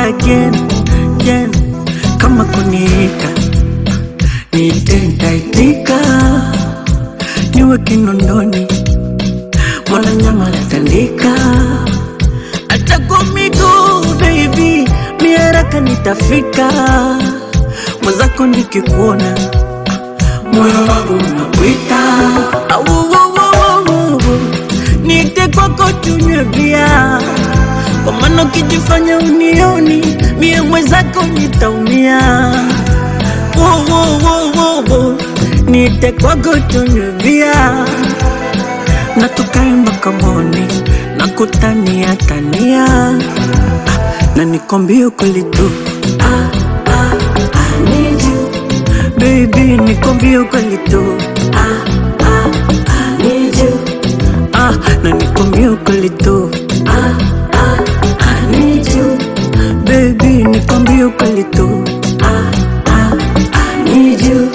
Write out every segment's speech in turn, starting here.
again, again. Kama kuniita niite, nitaitika, niwe kinondoni, mwana nyama latandika, hata kwa miguu baby, miaraka nitafika, mwenzako nikikuona moyo wangu unakuita, Au, au, au, au, au. niite kwako tunywe bia kwa maana ukijifanya unioni mie mwenzako nitaumia. Wo, wo, wo, wo, wo. Niite kwako tunywe bia na tukae mpaka moni na kutania tania Ah, na nikwambie ukweli tu ah, ah, I need you. Baby nikwambie ukweli tu ah, ah, I need you. Ah, na nikwambie ukweli tu ah, ah, I need you. Baby nikwambie ukweli tu ah, ah, I need you.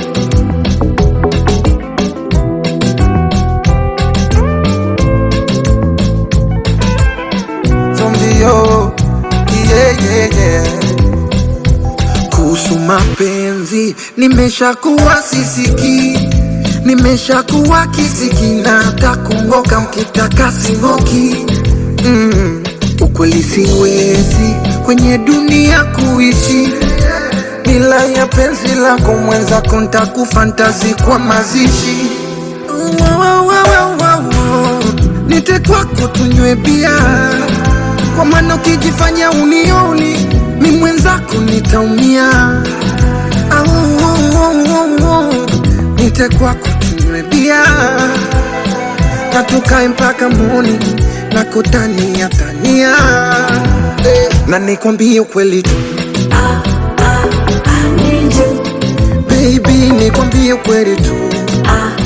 Zombio, yeah, yeah, yeah. Kuhusu mapenzi nimeshakuwa sisiki, nimeshakuwa kisiki na hata kungoka mkitaka singoki. Mm, ukweli siwezi kwenye dunia kuishi bila ya penzi lako mwenzako, ntakufa ntazi mazishi Wow, wow, wow, wow, wow. Nite kwako tunywe bia, kwa maana ukijifanya unioni mi mwenzako nitaumia. Au, au, au, au, au. Nite kwako tunywe bia na tukae mpaka moni na kutania tania eh, na nikwambie ukweli tu I need you. baby, nikwambie ukweli tu Ah,